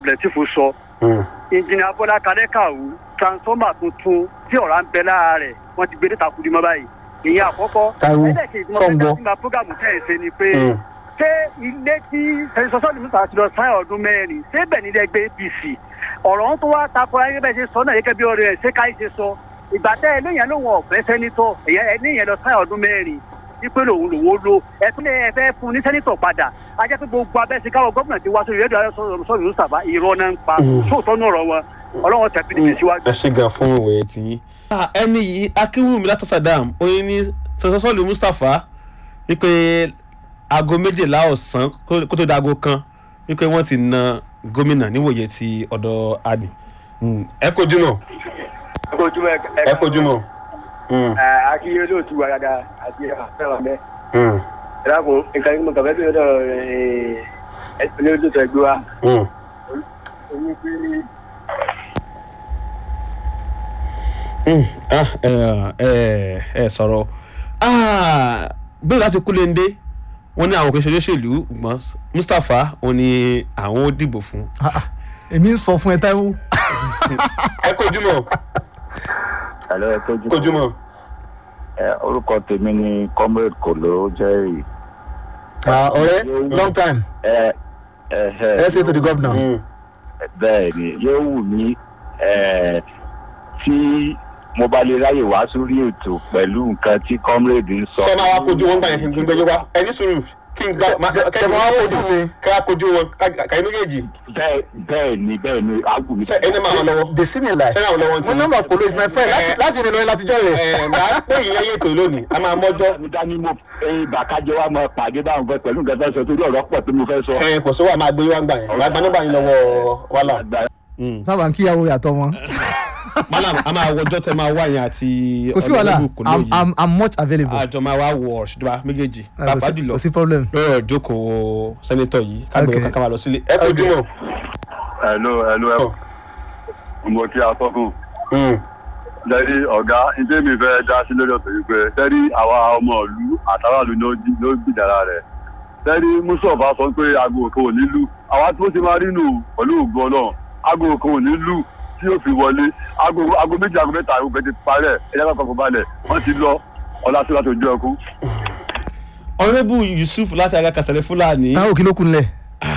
lẹ́tìfù sọ ìjìnlẹ̀ abọ́lá kadẹ́kàwù transformer tuntun tí ọ̀rá ń bẹ lára rẹ̀ wọ́n ti gbé dé takudi mọ́ báyìí ìyẹn àkọ́kọ́ Táíwò, ẹlẹ́kejì tí mo fẹ́ sọ̀ǹgbọ́. dá sí ma programu tẹ̀ ẹ́ ṣe ni pé ṣé ilé tí sẹ́sọ́sọ́ ni musa ti lọ sáyà ọdún mẹ́rin ṣé bẹ́ẹ̀ nílẹ̀ gbé apc ọ̀rọ̀ tó wá takò ayé bẹ́ẹ̀ ṣe sọ náà gẹ́gẹ́ bí ọ̀rẹ́ ẹ̀ ṣé káyé ṣe sọ ìgbà tẹ́ ẹlẹ́yìn lòun ọ̀fẹ́ sẹ́nitọ̀ ẹlẹ́yìn lọ sáyà ọdún mẹ́rin wípé lòun lòun ó lo ẹtún lè fẹ́ fún ní sẹ́nitọ̀ padà a jẹ́ pé gbogbo abẹ́sí káwọ́ gómìnà ti wá sórí rédíò ayọ́sọ̀rọ̀ sọ̀rọ̀ mustapha irọ́ náà ń pa sóòtọ́ náà rọ̀ wọn ọlọ́wọ́ tẹ̀ pdp síwájú. ẹ ṣe gan fún ìwòye tí yín. ẹni yìí akínwùmí látà sadam oyin ní sọsọsọlù mustapha wípé aago méjìlá ọ̀sán kó kó tó dago kan wípé wọ́n ti na gómìnà níwòye ti ọ̀dọ̀ adi. ẹ kojú náà ẹ kojú mọ ẹ kojú náà. akíyé lóòtú wa dáadáa àti àfẹ́ràn mẹ́. ẹ dákun nǹkan tí mo kàn fẹ́ bí ọ̀dọ̀ ẹ ní ojú tó ẹgbẹ́ wa. oyún pé ẹ sọ̀rọ̀ bí láti kúlẹ̀ndé wọ́n ní àwọn kò ṣe olóṣèlú ṣùgbọ́n mustapha wọ́n ní àwọn ó dìbò fún. Ah, ah, èmi ń sọ fún ẹ táíwò ẹ kojú mọ́ Hello, ẹ kojú. kojú mọ́. Ẹ, orúkọ tèmi ni comrade kolo jerry. Ah, ọ̀rẹ́ long time ẹ ẹ ẹ ẹ ṣe to the governor. bẹ́ẹ̀ ni yóò wù mí ẹ, tí mo bá lè ráyè wá sórí ètò pẹ̀lú nǹkan tí comrade ń sọ. ṣé máa wá kojú wọn gbà yẹn kí n gbẹjọ wá ẹ ní sùúrù kí n gbà ṣe máa wá kojú mi. kí a kojú wọn kàyé méjèèjì bẹ́ẹ̀ bẹ́ẹ̀ ni bẹ́ẹ̀ ni àgùn mi. ṣe ẹni máa wọn lọ́wọ́ the senior life. ṣe náà lọ́wọ́ mo nọ́mbà polo is my friend láti láti ìrìn lọ́yìn látijọ́ rẹ̀. ẹ máa pè yín lẹ́yìn ètò lónìí a máa mọ́jọ́ mi dání mo bàkájọ wa máa pàdé báwọn fẹ́ pẹ̀lú nǹkan tó ń sọ torí ọ̀rọ̀ pọ̀ tí mo fẹ́ sọ. ẹ kò sówó a máa gbé wá gbà yẹn wàá gba nọ́mbà yín lọ́wọ́ wàhálà. Àgbà- sábà ń kíyàwó rẹ̀ àtọ́ wọn. malam a máa wọjọ́ tẹ máa wá yẹn àti kò sí wàhálà kò i'm lóye i'm i'm much available. àjọ máa wá wọ ṣùgbọ́n méjèèjì Ah, kò pàápàá sí- jùlọ kò sí problem. lọ́rọ̀ ìjókòó sẹ́nitọ̀ yìí kágbé Okay. kankan máa lọ sílé ẹ kojú mọ́. hello hello ẹ mo kí atọ́kùn Mm. lẹ́rí ọ̀gá ilé mi fẹ́ dá sí lórí ọ̀tọ̀ yìí pé lẹ́rí àwa ọmọ ìlú àtàràlú ló jí- ló gbìdára rẹ̀ lẹ́rí mùsọ̀fà sọ pé aago kan ò ní lù àwa tó ti máa rí nù pẹ̀lú ògùn ọlọ́run aago kan ò ní lù tí yóò fi wọlé aago aago méjì aago mẹ́ta aago bẹ́ẹ̀ ti parẹ́ ẹ̀yà kan kọ̀ọ̀kan balẹ̀ wọ́n ti lọ ọlá tó láti ojú ẹkú. ọ̀rẹ́bù yusuf láti alákàsẹ̀lẹ̀ fúlàní táwọn òkè ló kun lẹ̀.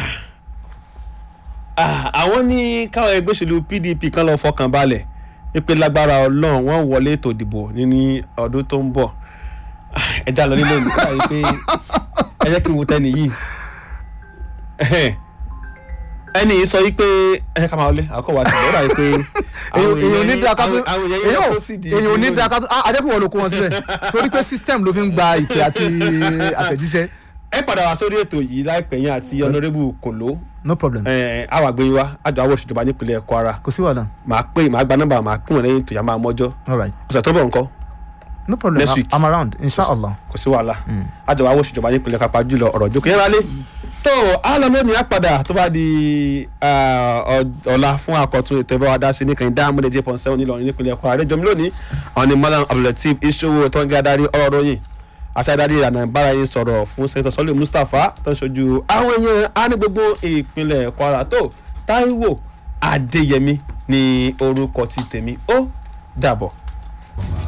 Ah, àwọn ní káwọn ẹgbẹ́ òṣèlú pdp kan lọ fọkàn balẹ̀ wípé lágbára ọlọ́run wọ́n wọlé ètò ìdìbò ní ọdún tó ń bọ̀ Ah, ẹ já lọ nílé mi káyọ̀ pé ẹ jẹ́ kí n wo tẹ́ni yìí Ẹhẹ́n. ẹni yìí sọ wípé ẹ jẹ́ ká máa wọlé àkọ́kọ́ wa ti bọ̀ ó dàbí pé àwọn èyàn ò ní da ká tó àwọn- àwọn èèyàn yẹn kó sì di èyàn ò ní da ká tó ah àjẹkù wọn ló kó wọn síbẹ̀ torí pé system ló fi ń gba ìpè àti àtẹ̀jíṣẹ́ ẹ padà wá sórí ètò yìí láìpẹ́ yẹn àti ọ̀nàrẹ́bù kòló no problem àwọn àgbẹ̀yìn wa àjọ àwọn òṣèjọba nípínlẹ̀ kwara kò sí wàhálà màá pè màá gba nọ́mbà màá pè wọ́n lẹ́yìn tó yà máa mọ́jọ́ all right ọ̀sẹ̀ tó bọ̀ nǹkan no problem Next I'm- week. i'm around inshallah. kò sí wàhálà àjọ àwọn òṣèjọba nípínlẹ̀ kápá jùlọ ọ̀rọ̀ ìjókòó yẹn lálé tó a lọ lónìí àpàdà tó bá di ah, ọ- ọ̀la fún àkọ́tún ètò ìbáwá dá sí ní kàn dá amúlẹ̀ eight point seven nílọrin nípínlẹ̀ kwara àrẹ́jọ́ mi lónìí àwọn ni malam abdulateef iṣowo tó ń gé adarí ọ̀rọ̀ ròyìn àti adarí ìlànà ìbára yìí sọ̀rọ̀ fún sẹ́ńtọ̀ sọ́lé mustapha tó ń ṣojú àwọn èèyàn á ní gbogbo ìpínlẹ̀ kwara tó táíwò adéyẹmí ní orúkọ ti tèmi ó dàbọ̀.